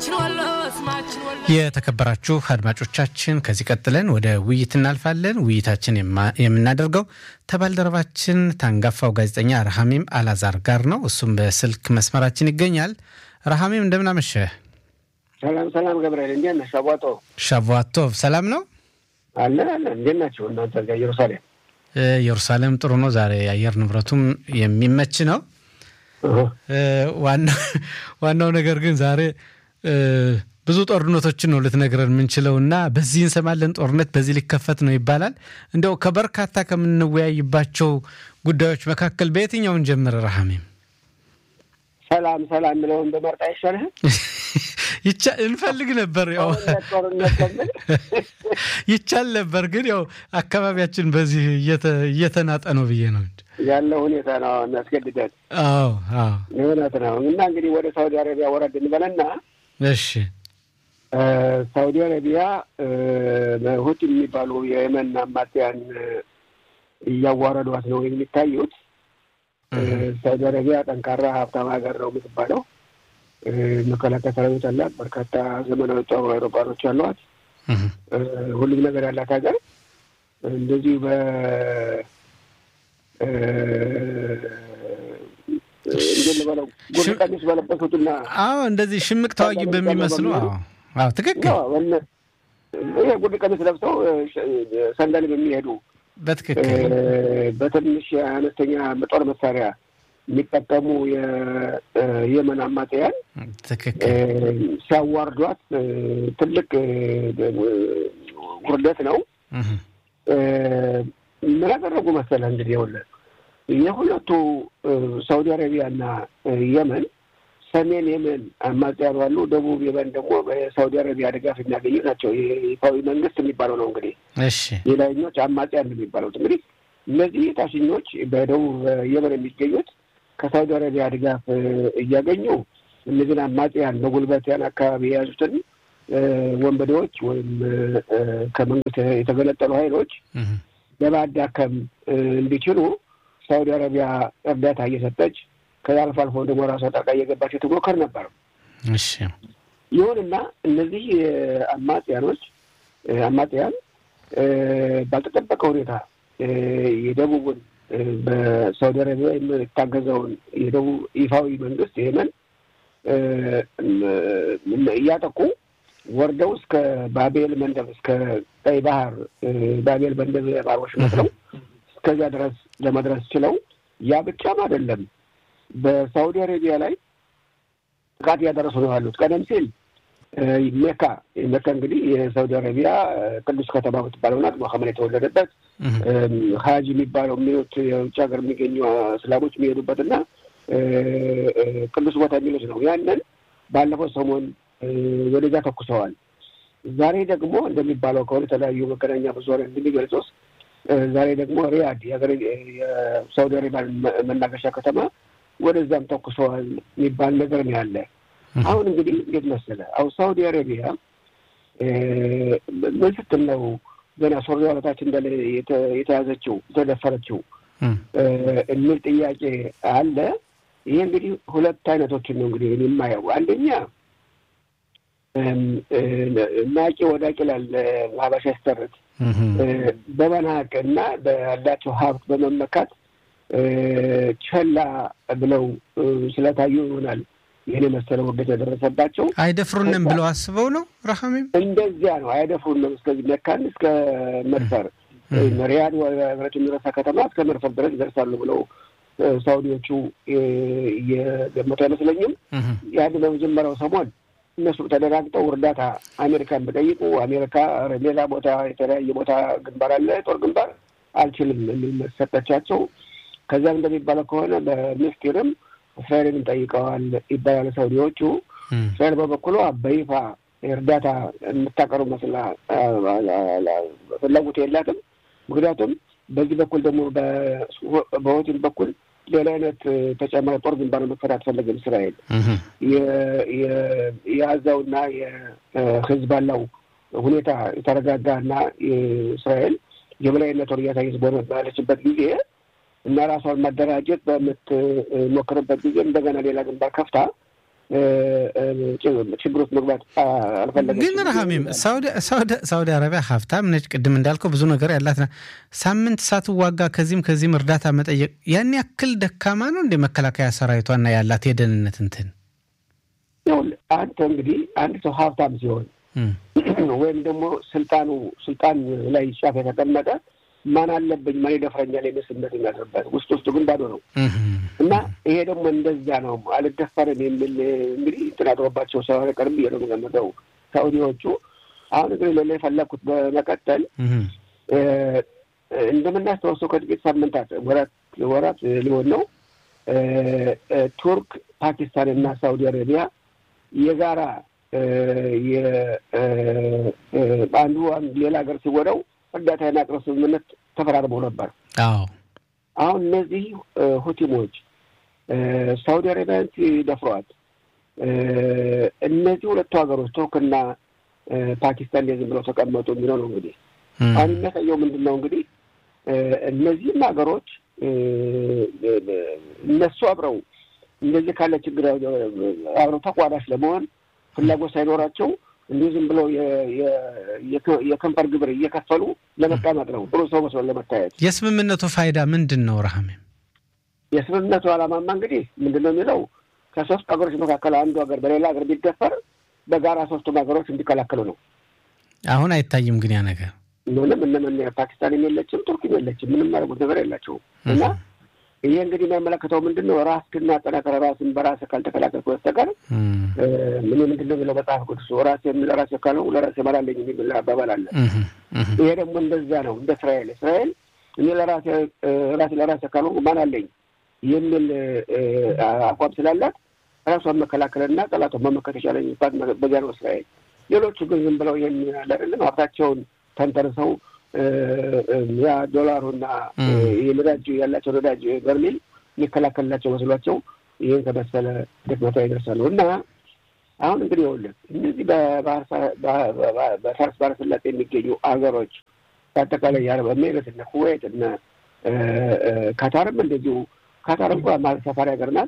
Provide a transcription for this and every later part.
የተከበራችሁ አድማጮቻችን ከዚህ ቀጥለን ወደ ውይይት እናልፋለን። ውይይታችን የምናደርገው ከባልደረባችን ታንጋፋው ጋዜጠኛ ረሃሚም አላዛር ጋር ነው። እሱም በስልክ መስመራችን ይገኛል። ረሃሚም እንደምን አመሸህ? ሰላም ሰላም፣ ገብርኤል እንዴት ነህ? ሻቧጦ ሻቧቶቭ ሰላም ነው አለን አለን። እንዴት ናቸው እናንተ ጋር ኢየሩሳሌም? ኢየሩሳሌም ጥሩ ነው። ዛሬ የአየር ንብረቱም የሚመች ነው። ዋናው ነገር ግን ዛሬ ብዙ ጦርነቶችን ነው ልትነግረን የምንችለው እና በዚህ እንሰማለን ጦርነት በዚህ ሊከፈት ነው ይባላል። እንደው ከበርካታ ከምንወያይባቸው ጉዳዮች መካከል በየትኛውን ጀምር ረሃሜም? ሰላም ሰላም የሚለውን በመርጣ አይሻልህም? እንፈልግ ነበር ያው ይቻል ነበር ግን ያው አካባቢያችን በዚህ እየተናጠ ነው ብዬ ነው ያለው ሁኔታ ነው የሚያስገድደን። አዎ አዎ እውነት ነው። እና እንግዲህ ወደ ሳውዲ አረቢያ ወረድ እንበለና እሺ ሳውዲ አረቢያ ሁቲ የሚባሉ የየመን አማጽያን እያዋረዷት ነው የሚታዩት። ሳውዲ አረቢያ ጠንካራ ሀብታም ሀገር ነው የምትባለው። መከላከያ ሰራዊት አላት። በርካታ ዘመናዊ ጦር አውሮፕላኖች አሏት። ሁሉም ነገር ያላት ሀገር እንደዚሁ በ እንዴት ልበለው ጉድ ቀሚስ በለበሱትና አዎ እንደዚህ ሽምቅ ተዋጊ በሚመስሉ አዎ አዎ ትክክል ይሄ ጉድ ቀሚስ ለብሰው ሰንደል የሚሄዱ በትክክል በትንሽ አነስተኛ ጦር መሳሪያ የሚጠቀሙ የየመን አማጽያን ትክክል ሲያዋርዷት ትልቅ ውርደት ነው። ምን አደረጉ መሰለህ እንግዲህ ይኸውልህ የሁለቱ ሳውዲ አረቢያና የመን ሰሜን የመን አማጽያኑ አሉ። ደቡብ የመን ደግሞ በሳውዲ አረቢያ ድጋፍ የሚያገኙ ናቸው። ይፋዊ መንግስት የሚባለው ነው እንግዲህ እሺ የላይኞች አማጽያን የሚባሉት እንግዲህ እነዚህ ታችኞች በደቡብ የመን የሚገኙት ከሳውዲ አረቢያ ድጋፍ እያገኙ እነዚህን አማጽያን በጉልበት ያን አካባቢ የያዙትን ወንበዴዎች ወይም ከመንግስት የተገለጠሉ ኃይሎች ለማዳከም እንዲችሉ ሳውዲ አረቢያ እርዳታ እየሰጠች ከዛ አልፎ አልፎ ደግሞ ራሷ ጣልቃ እየገባች ትሞከር ነበር። እሺ ይሁንና እነዚህ አማጽያኖች አማጽያን ባልተጠበቀ ሁኔታ የደቡቡን በሳውዲ አረቢያ የምታገዘውን የደቡብ ይፋዊ መንግስት የመን እያጠቁ ወርደው እስከ ባቤል መንደብ እስከ ቀይ ባህር ባቤል መንደብ ባሮች መስለው እስከዚያ ድረስ ለመድረስ ችለው ያ ብቻም አይደለም፣ በሳውዲ አረቢያ ላይ ጥቃት እያደረሱ ነው ያሉት። ቀደም ሲል ሜካ ሜካ እንግዲህ የሳውዲ አረቢያ ቅዱስ ከተማ የምትባለው ናት። መሐመድ የተወለደበት ሀጅ የሚባለው የሚሉት የውጭ ሀገር የሚገኙ እስላሞች የሚሄዱበት እና ቅዱስ ቦታ የሚሉት ነው። ያንን ባለፈው ሰሞን ወደዛ ተኩሰዋል። ዛሬ ደግሞ እንደሚባለው ከሆነ የተለያዩ መገናኛ ብዙኃን እንደሚገልጹት ዛሬ ደግሞ ሪያድ የሳውዲ አረቢያ መናገሻ ከተማ ወደዛም ተኩሰዋል የሚባል ነገር ነው ያለ። አሁን እንግዲህ እንዴት መሰለህ፣ አሁን ሳውዲ አረቢያ ምን ስትል ነው ገና ሶሪያ በታች እንዳለ የተያዘችው የተደፈረችው የሚል ጥያቄ አለ። ይሄ እንግዲህ ሁለት አይነቶችን ነው እንግዲህ የማየው አንደኛ ናቂ ወዳቂ ይላል ሀበሻ ያስተርት በመናቅ እና ባላቸው ሀብት በመመካት ቸላ ብለው ስለታዩ ይሆናል ይህን የመሰለ ውርደት የደረሰባቸው። አይደፍሩንም ብለው አስበው ነው ረሃሜም እንደዚያ ነው። አይደፍሩንም እስከዚህ መካን እስከ መድፈር ሪያድ ህብረት የሚረሳ ከተማ እስከ መድፈር ድረስ ይደርሳሉ ብለው ሳውዲዎቹ የገመቱ አይመስለኝም። ያን በመጀመሪያው ሰሞን እነሱ ተደራግጠው እርዳታ አሜሪካን በጠይቁ አሜሪካ ሌላ ቦታ የተለያየ ቦታ ግንባር አለ ጦር ግንባር አልችልም የሚል ሰጠቻቸው። ከዚያም እንደሚባለው ከሆነ በሚስጢርም እስራኤልን ጠይቀዋል ይባላል ሳውዲዎቹ። እስራኤል በበኩሏ በይፋ እርዳታ የምታቀርብ መስላ ፍላጎት የላትም። ምክንያቱም በዚህ በኩል ደግሞ በሆቲም በኩል ሌላ አይነት ተጨማሪ ጦር ግንባር መክፈት አትፈለግም እስራኤል። የአዛውና የሂዝቦላው ሁኔታ የተረጋጋና እስራኤል የበላይነቷን እያሳየች ባለችበት ጊዜ እና ራሷን ማደራጀት በምትሞክርበት ጊዜ እንደገና ሌላ ግንባር ከፍታ ችግር ውስጥ መግባት አልፈለገችም። ግን ረሃሚም ሳውዲ አረቢያ ሀብታም ነች። ቅድም እንዳልከው ብዙ ነገር ያላት ሳምንት ሳትዋጋ ከዚህም ከዚህም እርዳታ መጠየቅ ያን ያክል ደካማ ነው እንደ መከላከያ ሰራዊቷና ያላት የደህንነት እንትን አንተ እንግዲህ አንድ ሰው ሀብታም ሲሆን ወይም ደግሞ ስልጣኑ ስልጣን ላይ ጫፍ የተቀመጠ ማን አለብኝ ማን ይደፍረኛል የሚል ስሜት የሚያድርበት ውስጥ ውስጡ ግን ባዶ ነው እና ይሄ ደግሞ እንደዚያ ነው። አልደፈርም የሚል እንግዲህ እንትን አድሮባቸው ስለሆነ ቀርብ ብዬ ነው የምገምተው ሳኡዲዎቹ። አሁን እንግዲህ ሌላ የፈለግኩት በመቀጠል እንደምናስታውሰው ከጥቂት ሳምንታት ወራት ወራት ሊሆን ነው ቱርክ፣ ፓኪስታን እና ሳኡዲ አረቢያ የጋራ አንዱ ሌላ ሀገር ሲወደው እርዳታ የማቅረብ ስምምነት ተፈራርመው ነበር። አዎ አሁን እነዚህ ሁቲሞች ሳውዲ አረቢያን ሲደፍሯት እነዚህ ሁለቱ ሀገሮች ቱርክና ፓኪስታን ዝም ብለው ተቀመጡ የሚለው ነው። እንግዲህ አሁን የሚያሳየው ምንድን ነው? እንግዲህ እነዚህም ሀገሮች እነሱ አብረው እንደዚህ ካለ ችግር አብረው ተቋዳሽ ለመሆን ፍላጎት ሳይኖራቸው እንዲሁ ዝም ብለው የከንፈር ግብር እየከፈሉ ለመቀመጥ ነው፣ ጥሩ ሰው መስሎ ለመታየት። የስምምነቱ ፋይዳ ምንድን ነው ረሃሜ? የስምምነቱ ዓላማማ እንግዲህ ምንድን ነው የሚለው ከሶስት ሀገሮች መካከል አንዱ ሀገር በሌላ ሀገር ቢደፈር በጋራ ሶስቱም ሀገሮች እንዲከላከሉ ነው። አሁን አይታይም ግን ያ ነገር ምንም እነምን ፓኪስታንም የለችም ቱርክም የለችም። ምንም ያደርጉት ነገር የላቸውም እና ይሄ እንግዲህ የሚያመለክተው ምንድን ነው? ራስህን አጠናክረህ ራስን በራስህ ካልተከላከልክ በስተቀር ምን ምንድን ነው የሚለው መጽሐፍ ቅዱስ ራሴ ለራሴ ካልሆንኩ ለራሴ እመራለሁ የሚል አባባል አለ። ይሄ ደግሞ እንደዚያ ነው። እንደ እስራኤል እስራኤል እኔ ለራሴ ራሴ ለራሴ ካልሆንኩ ማን አለኝ የሚል አቋም ስላላት ራሷን መከላከልና ጠላቷን መመከት የቻለባት በዚያ ነው እስራኤል። ሌሎቹ ግን ዝም ብለው ይህን ያለ አይደለም ሀብታቸውን ተንተርሰው ያ ዶላሩና የነዳጅ ያላቸው ነዳጅ በርሜል የሚከላከልላቸው መስሏቸው ይህን ከመሰለ ድክመቷ ይደርሳሉ። እና አሁን እንግዲህ ይኸውልህ እነዚህ በፋርስ ባህረ ሰላጤ የሚገኙ አገሮች በአጠቃላይ የአረብ ኤሚሬት እነ ኩዌት እነ ካታርም እንደዚሁ ካታር እንኳ ማለት ሰፋሪ ሀገር ናት።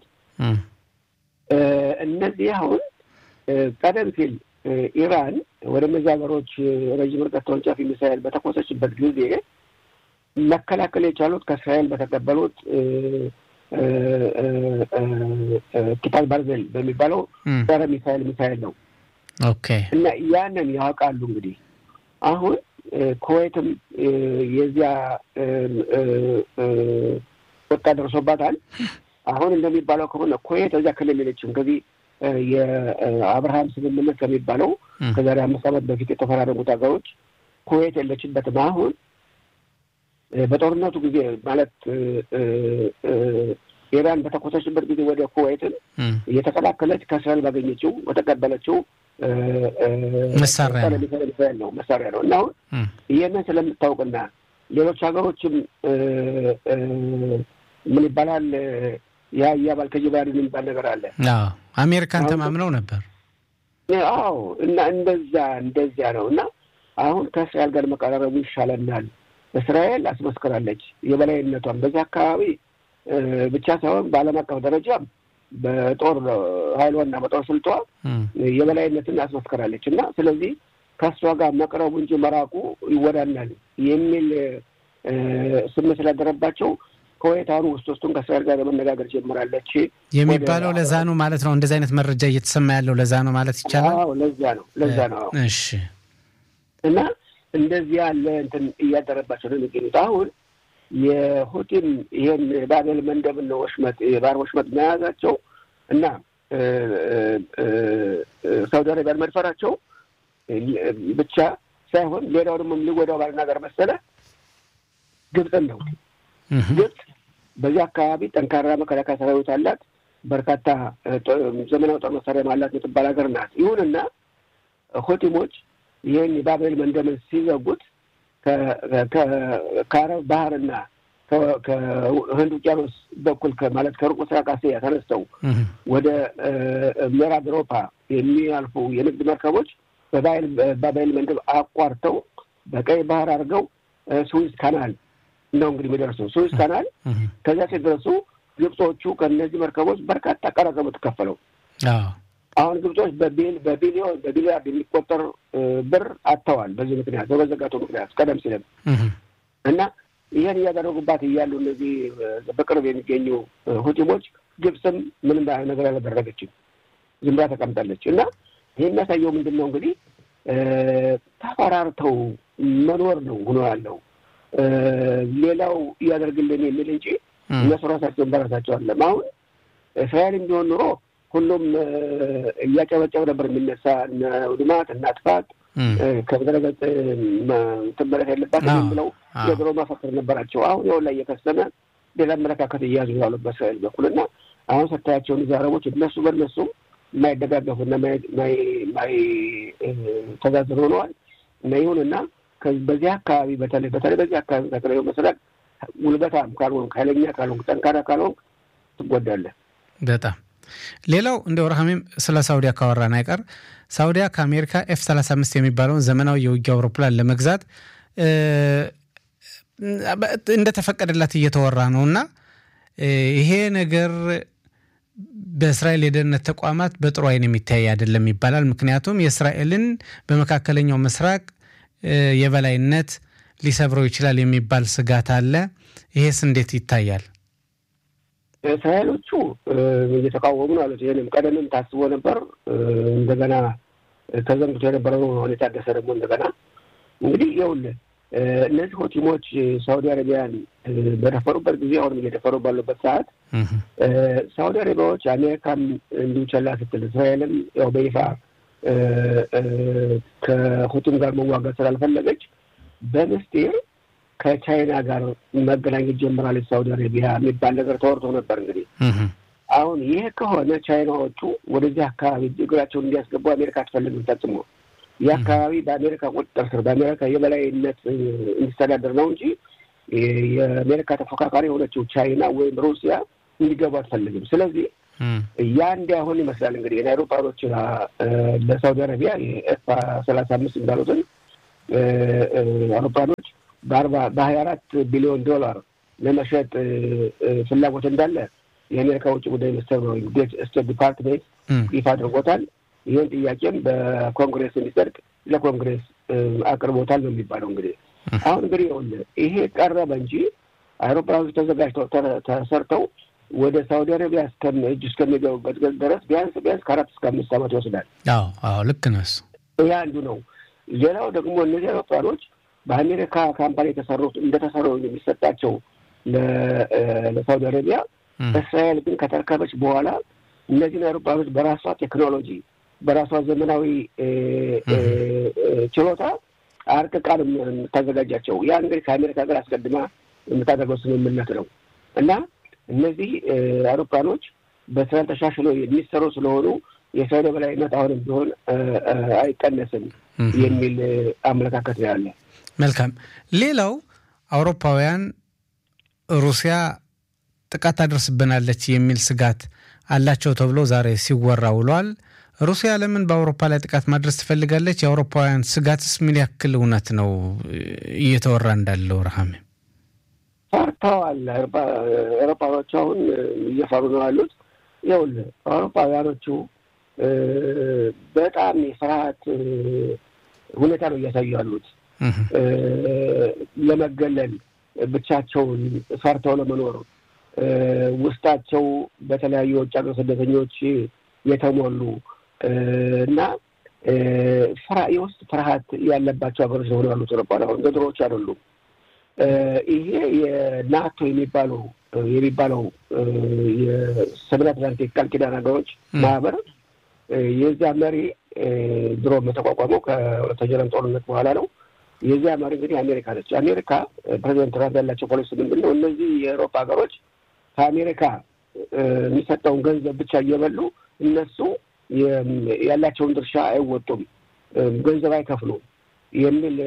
እነዚህ አሁን ቀደም ሲል ኢራን ወደ እነዚህ ሀገሮች ረዥም ርቀት ተወንጫፊ ሚሳይል በተኮሰችበት ጊዜ መከላከል የቻሉት ከእስራኤል በተቀበሉት ኪታል ባርዜል በሚባለው ጸረ ሚሳይል ሚሳይል ነው ኦኬ እና ያንን ያውቃሉ። እንግዲህ አሁን ኩዌትም የዚያ ወጣ ደርሶባታል። አሁን እንደሚባለው ከሆነ ኩዌት እዚያ ክልል የለችም። ከዚህ የአብርሃም ስምምነት ከሚባለው ከዛሬ አምስት ዓመት በፊት የተፈራረሙት ሀገሮች ኩዌት የለችበትም። አሁን በጦርነቱ ጊዜ ማለት ኢራን በተኮሰችበት ጊዜ ወደ ኩዌትን እየተከላከለች ከእስራኤል ባገኘችው በተቀበለችው መሳሪያ ነው መሳሪያ ነው እና አሁን ይህንን ስለምታውቅና ሌሎች ሀገሮችም ምን ይባላል ያ እያባል ከጅባሪን የሚባል ነገር አለ። አሜሪካን ተማምነው ነበር። አዎ እና እንደዛ እንደዚያ ነው እና አሁን ከእስራኤል ጋር መቀራረቡ ይሻለናል። እስራኤል አስመስክራለች የበላይነቷን በዚህ አካባቢ ብቻ ሳይሆን በዓለም አቀፍ ደረጃም በጦር ኃይሏና በጦር ስልቷ የበላይነትን አስመስክራለች እና ስለዚህ ከእሷ ጋር መቅረቡ እንጂ መራቁ ይወዳናል የሚል ስሜት ስላደረባቸው ከወይታኑ ውስጥ ውስጡን ከእስራኤል ጋር ለመነጋገር ጀምራለች የሚባለው ለዛ ነው ማለት ነው። እንደዚህ አይነት መረጃ እየተሰማ ያለው ለዛ ነው ማለት ይቻላል። ለዛ ነው ለዛ ነው። እሺ እና እንደዚህ ያለ እንትን እያደረባቸው ነው የሚገኙት። አሁን የሁቲም ይሄን የባቤል መንደብን ወሽመጥ የባህር ወሽመጥ መያዛቸው እና ሳውዲ አረቢያን መድፈራቸው ብቻ ሳይሆን ሌላው ደግሞ ሊጎዳው ባልናገር መሰለ ግብፅን ነው። ግብፅ በዚህ አካባቢ ጠንካራ መከላከያ ሰራዊት አላት። በርካታ ዘመናዊ ጦር መሳሪያ አላት የምትባል ሀገር ናት። ይሁንና ሁቲሞች ይህን የባቤል መንደብን ሲዘጉት ከአረብ ባህርና ከህንድ ውቅያኖስ በኩል ማለት ከሩቅ ምስራቅ እስያ ተነስተው ወደ ምዕራብ አውሮፓ የሚያልፉ የንግድ መርከቦች በባቤል መንደብ አቋርተው በቀይ ባህር አድርገው ስዊዝ ካናል ነው እንግዲህ የሚደርሱ ስዊዝ ካናል። ከዚያ ሲደርሱ ግብጾቹ ከእነዚህ መርከቦች በርካታ ቀረጥ ነው የምትከፈለው አሁን ግብጾች በቢሊዮን በቢሊያርድ የሚቆጠር ብር አጥተዋል። በዚህ ምክንያት በመዘጋቱ ምክንያት ቀደም ሲልም እና ይህን እያደረጉባት እያሉ እነዚህ በቅርብ የሚገኙ ሁቲሞች ግብፅም ምንም ነገር አላደረገችም፣ ዝም ብላ ተቀምጣለች። እና ይህ የሚያሳየው ምንድን ነው እንግዲህ ተፈራርተው መኖር ነው ሆኖ ያለው ሌላው እያደርግልን የሚል እንጂ እነሱ ራሳቸውን በራሳቸው አለም። አሁን እስራኤል ቢሆን ኑሮ ሁሉም እያጨበጨብ ነበር የሚነሳ ውድማት እና ጥፋት ከምድረገጽ ትመለስ የለባትም ብለው የድሮ መፈክር ነበራቸው። አሁን ያው ላይ እየከሰመ ሌላ አመለካከት እያያዙ ያሉ በእስራኤል በኩል እና አሁን ስታያቸውን እዚህ አረቦች እነሱ በእነሱም የማይደጋገፉና የማይተዛዝር ሆነዋል እና ይሁንና በዚህ አካባቢ በተለይ በተለይ በዚህ አካባቢ ተክለ መሰረት ጉልበታም ካልሆንክ ኃይለኛ ካልሆንክ ጠንካራ ካልሆንክ ትጎዳለህ። በጣም ሌላው እንደ ረሃሜም ስለ ሳውዲያ ካወራን አይቀር ሳውዲያ ከአሜሪካ ኤፍ 35 የሚባለውን ዘመናዊ የውጊያ አውሮፕላን ለመግዛት እንደተፈቀደላት እየተወራ ነው እና ይሄ ነገር በእስራኤል የደህንነት ተቋማት በጥሩ አይን የሚታይ አይደለም ይባላል። ምክንያቱም የእስራኤልን በመካከለኛው ምስራቅ የበላይነት ሊሰብረው ይችላል የሚባል ስጋት አለ። ይሄስ እንዴት ይታያል? እስራኤሎቹ እየተቃወሙ ነው አሉት። ይህንም ቀደምም ታስቦ ነበር። እንደገና ተዘንግቶ የነበረው አሁን የታደሰ ደግሞ እንደገና እንግዲህ ይኸውልህ እነዚህ ሆቲሞች ሳውዲ አረቢያን በደፈሩበት ጊዜ አሁንም እየደፈሩ ባሉበት ሰዓት ሳውዲ አረቢያዎች አሜሪካም እንዲሁ ቸላ ስትል እስራኤልም ያው በይፋ ከሁቲም ጋር መዋጋት ስላልፈለገች በምስጢር ከቻይና ጋር መገናኘት ጀምራለች ሳውዲ አረቢያ የሚባል ነገር ተወርቶ ነበር። እንግዲህ አሁን ይህ ከሆነ ቻይናዎቹ ወደዚህ አካባቢ እግራቸውን እንዲያስገቡ አሜሪካ አትፈልግም ፈጽሞ። ይህ አካባቢ በአሜሪካ ቁጥጥር ስር በአሜሪካ የበላይነት እንዲስተዳደር ነው እንጂ የአሜሪካ ተፎካካሪ የሆነችው ቻይና ወይም ሩሲያ እንዲገቡ አትፈልግም። ስለዚህ ያ እንዲያሆን ይመስላል እንግዲህ የአውሮፓኖች ለሳውዲ አረቢያ የኤፍ ሰላሳ አምስት እንዳሉትን አውሮፓኖች በአርባ በሀያ አራት ቢሊዮን ዶላር ለመሸጥ ፍላጎት እንዳለ የአሜሪካ ውጭ ጉዳይ ሚኒስትር ነው ስቴት ዲፓርትሜንት ይፋ አድርጎታል። ይህን ጥያቄም በኮንግሬስ እንዲጸድቅ ለኮንግሬስ አቅርቦታል ነው የሚባለው። እንግዲህ አሁን እንግዲህ ይሄ ቀረበ እንጂ አውሮፕላኖች ተዘጋጅተው ተሰርተው ወደ ሳውዲ አረቢያ እጅ እስከሚገቡበት ድረስ ቢያንስ ቢያንስ ከአራት እስከ አምስት ዓመት ይወስዳል። አዎ አዎ፣ ልክ ነህ። ይህ አንዱ ነው። ሌላው ደግሞ እነዚህ አውሮፕላኖች በአሜሪካ ካምፓኒ የተሰሩት እንደተሰሩ የሚሰጣቸው ለሳውዲ አረቢያ፣ እስራኤል ግን ከተረከበች በኋላ እነዚህን አውሮፕላኖች በራሷ ቴክኖሎጂ በራሷ ዘመናዊ ችሎታ አርቅቃ የምታዘጋጃቸው ያ እንግዲህ ከአሜሪካ ጋር አስቀድማ የምታደርገው ስምምነት ነው እና እነዚህ አውሮፕላኖች በእስራኤል ተሻሽሎ የሚሰሩ ስለሆኑ የእስራኤል የበላይነት አሁንም ቢሆን አይቀነስም የሚል አመለካከት ነው ያለ። መልካም። ሌላው አውሮፓውያን ሩሲያ ጥቃት ታደርስብናለች የሚል ስጋት አላቸው ተብሎ ዛሬ ሲወራ ውሏል። ሩሲያ ለምን በአውሮፓ ላይ ጥቃት ማድረስ ትፈልጋለች? የአውሮፓውያን ስጋትስ ምን ያክል እውነት ነው እየተወራ እንዳለው? ረሃሜ ፈርተዋል። አውሮፓኖቹ አሁን እየፈሩ ነው ያሉት። ይኸውልህ አውሮፓውያኖቹ በጣም የፍርሃት ሁኔታ ነው እያሳዩ ያሉት። ለመገለል ብቻቸውን ፈርተው ለመኖር ውስጣቸው በተለያዩ የውጭ ሀገር ስደተኞች የተሞሉ እና የውስጥ ፍርሃት ያለባቸው ሀገሮች ሆኑ ያሉት አውሮፓውያን እንደ ድሮዎች አይደሉም። ይሄ የናቶ የሚባለው የሚባለው የሰሜን አትላንቲክ ቃል ኪዳን ሀገሮች ማህበር የዚያ መሪ ድሮ የተቋቋመው ከሁለተኛው ዓለም ጦርነት በኋላ ነው። የዚያ መሪ እንግዲህ አሜሪካ ነች። አሜሪካ ፕሬዚደንት ትራምፕ ያላቸው ፖሊሲ ምንድን ነው? እነዚህ የአውሮፓ ሀገሮች ከአሜሪካ የሚሰጠውን ገንዘብ ብቻ እየበሉ እነሱ ያላቸውን ድርሻ አይወጡም፣ ገንዘብ አይከፍሉም የሚል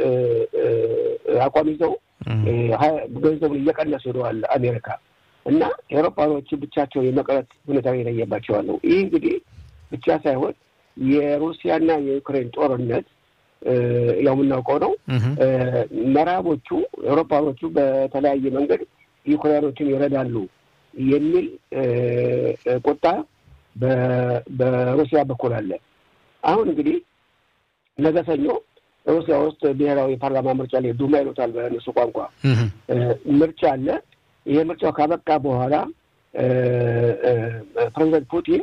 አቋም ይዘው ገንዘቡን እየቀነሱ ሄደዋል አሜሪካ እና ኤሮፓኖቹ ብቻቸው የመቅረት ሁኔታ የለየባቸዋል ነው። ይህ እንግዲህ ብቻ ሳይሆን የሩሲያና የዩክሬን ጦርነት ያው የምናውቀው ነው። ምዕራቦቹ ኤሮፓኖቹ በተለያየ መንገድ ዩክሬኖችን ይረዳሉ የሚል ቁጣ በሩሲያ በኩል አለ። አሁን እንግዲህ ነገ ሰኞ ሩሲያ ውስጥ ብሔራዊ የፓርላማ ምርጫ ላይ ዱማ ይሉታል በእነሱ ቋንቋ ምርጫ አለ። ይሄ ምርጫው ካበቃ በኋላ ፕሬዚደንት ፑቲን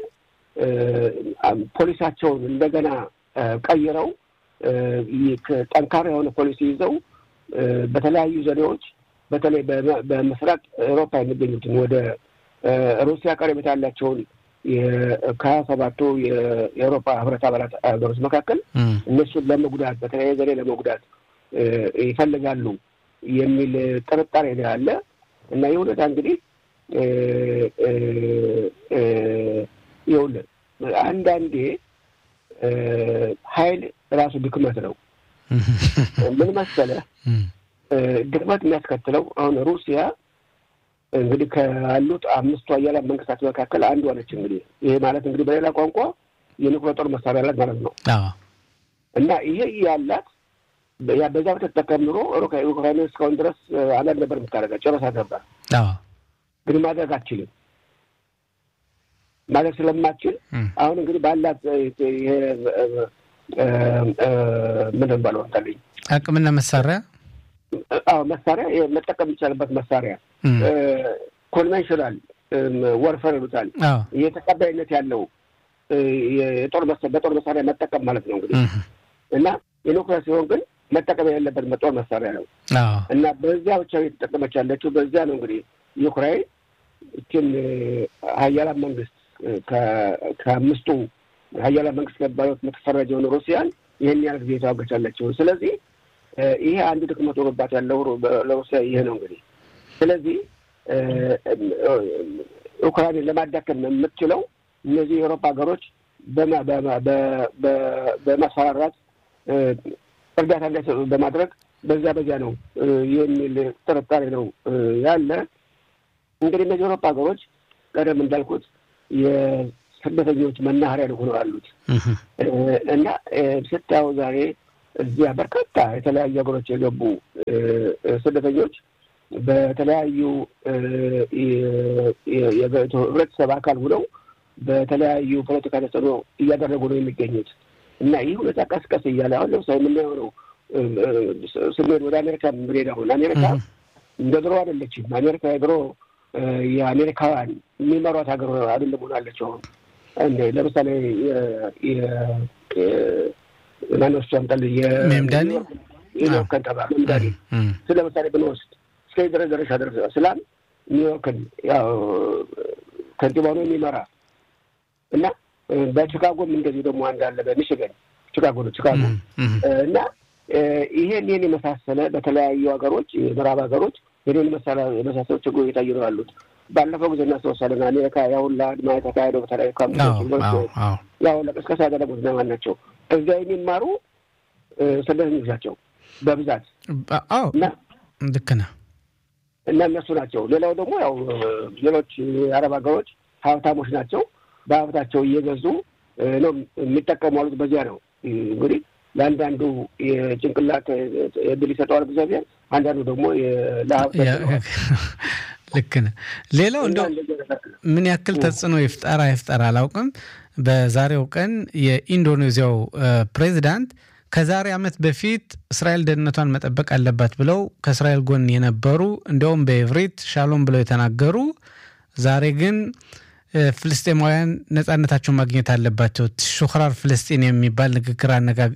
ፖሊሳቸውን እንደገና ቀይረው ጠንካራ የሆነ ፖሊሲ ይዘው በተለያዩ ዘዴዎች በተለይ በምስራቅ ኤውሮፓ የሚገኙትን ወደ ሩሲያ ቀረቤታ ያላቸውን ከሀያ ሰባቱ የአውሮፓ ህብረት አባላት ሀገሮች መካከል እነሱን ለመጉዳት በተለያየ ዘዴ ለመጉዳት ይፈልጋሉ የሚል ጥርጣሬ ነው ያለ እና ይህ ሁኔታ እንግዲህ ይኸውልህ አንዳንዴ ኃይል ራሱ ድክመት ነው። ምን መሰለህ ድክመት የሚያስከትለው አሁን ሩሲያ እንግዲህ ካሉት አምስቱ ሀያላን መንግስታት መካከል አንዷ ነች። እንግዲህ ይሄ ማለት እንግዲህ በሌላ ቋንቋ የኒውክሌር ጦር መሳሪያ አላት ማለት ነው እና ይሄ ያላት በዛ ብትጠቀም ኑሮ ዩክራይን እስካሁን ድረስ አንዳንድ ነበር የምታደርጋ ጨረሳት ነበር። ግን ማድረግ አትችልም። ማድረግ ስለማትችል አሁን እንግዲህ ባላት ምንድን ባለው ታለኝ አቅምና መሳሪያ አዎ መሳሪያ መጠቀም የሚቻልበት መሳሪያ ኮንቬንሽናል ወርፈር ይሉታል። ይህ ተቀባይነት ያለው የጦር በጦር መሳሪያ መጠቀም ማለት ነው እንግዲህ እና የኒውክሌር ሲሆን ግን መጠቀም የሌለበት ጦር መሳሪያ ነው እና በዚያ ብቻ የተጠቀመች ያለችው በዚያ ነው እንግዲህ ዩክራይን እችን ሀያላን መንግስት ከአምስቱ ሀያላን መንግስት ከሚባሉት የምትፈረጀውን ሩሲያን ይህን ያህል ጊዜ የተዋገች ያለችው። ስለዚህ ይሄ አንዱ ድክመት ሆኖባት ያለው ለሩሲያ ይሄ ነው እንግዲህ። ስለዚህ ኡክራይንን ለማዳከም የምትችለው እነዚህ የአውሮፓ ሀገሮች በማስፈራራት እርዳታ እንዳይሰጡ በማድረግ በዚያ በዚያ ነው የሚል ጥርጣሬ ነው ያለ። እንግዲህ እነዚህ የአውሮፓ ሀገሮች ቀደም እንዳልኩት የስደተኞች መናኸሪያ ሆነው ያሉት እና ስታየው ዛሬ እዚያ በርካታ የተለያዩ ሀገሮች የገቡ ስደተኞች በተለያዩ ህብረተሰብ አካል ሆነው በተለያዩ ፖለቲካ ተጽዕኖ እያደረጉ ነው የሚገኙት እና ይህ ሁኔታ ቀስቀስ እያለ አሁን ለምሳሌ የምናየው ነው ስንሄድ ወደ አሜሪካ ምንሄድ አሁን አሜሪካ እንደ ድሮ አይደለችም። አሜሪካ የድሮ የአሜሪካውያን የሚመሯት ሀገር አይደለም ሆናለች። አሁን ለምሳሌ ማነሱ ያምጣል ሜምዳኒ የኒውዮርክ ከንቲባ ሜምዳኒ ስለ ለምሳሌ ብንወስድ እስከ ድረስ ደረሻ ደረሰ ስላም ኒውዮርክን ያው ከንቲባ ነው የሚመራ እና በቺካጎም እንደዚሁ ደግሞ አንድ አለ በሚሽገን ቺካጎ ነው ቺካጎ እና ይሄን ይህን የመሳሰለ በተለያዩ ሀገሮች የምዕራብ ሀገሮች ይህን የመሳሰሉ ችግሮች እየታዩ ነው ያሉት። ባለፈው ጊዜ እናስታውሳለን አሜሪካ ያሁን ለአድማ የተካሄደው በተለያዩ ካምፖች ያው ለቅስቀሳ ያደረጉት እነማን ናቸው? እዛ የሚማሩ ስደተኞች ናቸው በብዛት እና ልክ ነህ እና እነሱ ናቸው። ሌላው ደግሞ ያው ሌሎች የአረብ ሀገሮች ሀብታሞች ናቸው። በሀብታቸው እየገዙ ነው የሚጠቀሙ አሉት። በዚያ ነው እንግዲህ ለአንዳንዱ የጭንቅላት እድል ይሰጠዋል እግዚአብሔር፣ አንዳንዱ ደግሞ ለሀብት ልክ ነህ። ሌላው እንደው ምን ያክል ተጽዕኖ ይፍጠር አይፍጠር አላውቅም። በዛሬው ቀን የኢንዶኔዚያው ፕሬዚዳንት ከዛሬ ዓመት በፊት እስራኤል ደህንነቷን መጠበቅ አለባት ብለው ከእስራኤል ጎን የነበሩ እንዲያውም በኤቭሪት ሻሎም ብለው የተናገሩ ዛሬ ግን ፍልስጤማውያን ነጻነታቸውን ማግኘት አለባቸው ሹክራር ፍልስጤን የሚባል ንግግር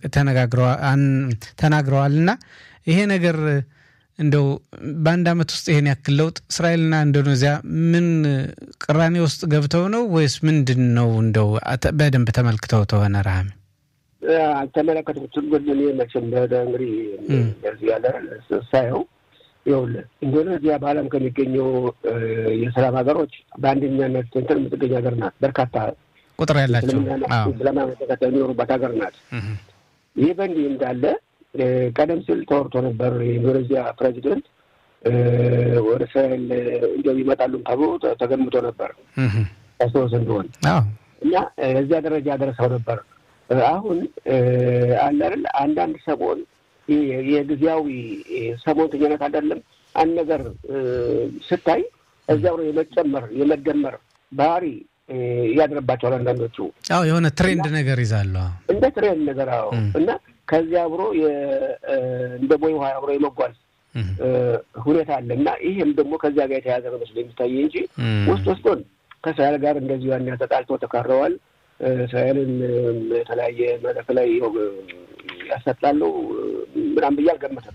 ተናግረዋል። እና ይሄ ነገር እንደው በአንድ ዓመት ውስጥ ይሄን ያክል ለውጥ እስራኤልና ኢንዶኔዚያ ምን ቅራኔ ውስጥ ገብተው ነው ወይስ ምንድን ነው? እንደው በደንብ ተመልክተው ተሆነ ረሃሚ አልተመለከትኩትም። ግን እኔ መቼም እንግዲህ እንደዚህ ያለ ሳየው ይኸውልህ ኢንዶኔዚያ በዓለም ከሚገኘው የሰላም ሀገሮች በአንደኛነት እንትን የምትገኝ ሀገር ናት። በርካታ ቁጥር ያላቸው እስላማዊ ተከታይ የሚኖሩባት ሀገር ናት። ይህ በእንዲህ እንዳለ ቀደም ሲል ተወርቶ ነበር የኢንዶኔዚያ ፕሬዚደንት ወደ እስራኤል እንዲያው ይመጣሉም ተብሎ ተገምቶ ነበር ያስታውስ እንደሆን እና እዚያ ደረጃ ደርሰው ነበር። አሁን አለ አይደል አንዳንድ ሰሞን የጊዜያዊ ሰሞንተኛነት አይደለም አንድ ነገር ስታይ እዚያው ነው የመጨመር የመደመር ባህሪ ያድርባቸዋል። አንዳንዶቹ አዎ የሆነ ትሬንድ ነገር ይዛሉ እንደ ትሬንድ ነገር አዎ። እና ከዚያ አብሮ እንደ ቦይ ውሃ አብሮ የመጓዝ ሁኔታ አለ እና ይህም ደግሞ ከዚያ ጋር የተያዘ ነው መስሎ የሚታይ እንጂ ውስጥ ውስጡን ከእስራኤል ጋር እንደዚሁ ያን ተጣልቶ ተካረዋል። እስራኤልን የተለያየ መድረክ ላይ ያሰጣሉ ምናምን ብዬ አልገመተም።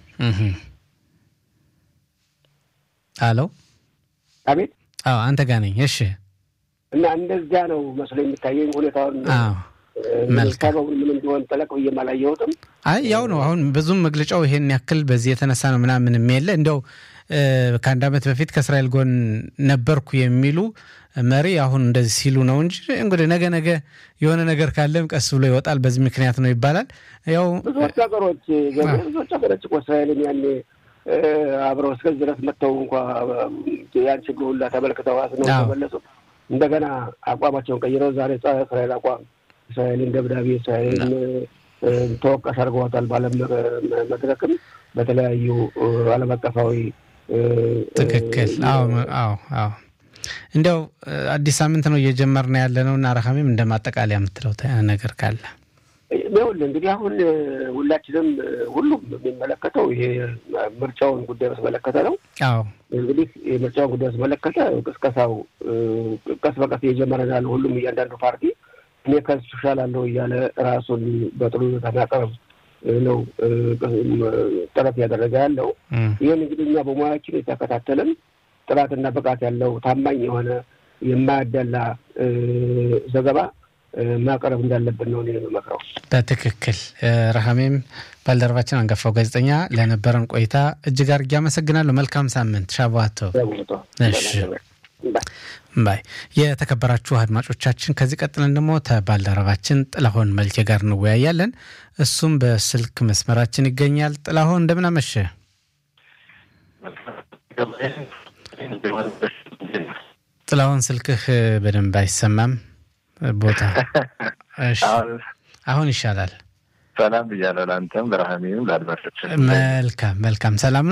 አሎ አቤት። አዎ አንተ ጋር ነኝ። እሺ። እና እንደዚያ ነው መስሎ የሚታየኝ ሁኔታውን መልካም ምን እንደሆን ጠለቅ ብዬ አላየሁትም። አይ ያው ነው። አሁን ብዙም መግለጫው ይሄን ያክል በዚህ የተነሳ ነው ምናምን የለ እንደው ከአንድ ዓመት በፊት ከእስራኤል ጎን ነበርኩ የሚሉ መሪ አሁን እንደዚህ ሲሉ ነው እንጂ እንግዲህ ነገ ነገ የሆነ ነገር ካለም ቀስ ብሎ ይወጣል። በዚህ ምክንያት ነው ይባላል። ያው ብዙዎች ሀገሮች ብዙዎች ሀገሮች እኮ እስራኤልን ያኔ አብረው እስከዚህ ድረስ መጥተው እንኳ ያን ችግር ሁላ ተመልክተው ነው ተመለሱ። እንደገና አቋማቸውን ቀይረው ዛሬ ጸረ እስራኤል አቋም እስራኤልን ደብዳቤ እስራኤልን ተወቃሽ አድርገዋታል። በዓለም መድረክም በተለያዩ ዓለም አቀፋዊ ትክክል። አዎ አዎ አዎ። እንዲያው አዲስ ሳምንት ነው እየጀመርን ያለ ነው እና ረሃሜም እንደ ማጠቃለያ የምትለው ነገር ካለ ይኸውልህ እንግዲህ አሁን ሁላችንም ሁሉም የሚመለከተው ይሄ ምርጫውን ጉዳይ በተመለከተ ነው። አዎ እንግዲህ የምርጫውን ጉዳይ በተመለከተ ቅስቀሳው ቀስ በቀስ እየጀመረ ያለ ሁሉም እያንዳንዱ ፓርቲ እኔ ከሱ እሻላለሁ እያለ ራሱን በጥሩ ሁኔታ ማቅረብ ነው ጥረት እያደረገ ያለው። ይህን እንግዲህ እኛ በሙያችን የተከታተልን ጥራትና ብቃት ያለው ታማኝ የሆነ የማያዳላ ዘገባ ማቅረብ እንዳለብን ነው እኔ የምመክረው። በትክክል ረሃሜም ባልደረባችን አንጋፋው ጋዜጠኛ ለነበረን ቆይታ እጅግ አድርጌ አመሰግናለሁ። መልካም ሳምንት። ሻቧቶ ባይ። የተከበራችሁ አድማጮቻችን ከዚህ ቀጥለን ደግሞ ከባልደረባችን ጥላሁን መልኬ ጋር እንወያያለን። እሱም በስልክ መስመራችን ይገኛል። ጥላሁን እንደምን አመሸ? ጥላሁን ስልክህ በደንብ አይሰማም። ቦታ አሁን ይሻላል። ሰላም ብያለሁ። ለአንተም ለረሃሜም ለአድማጮች መልካም መልካም። ሰላም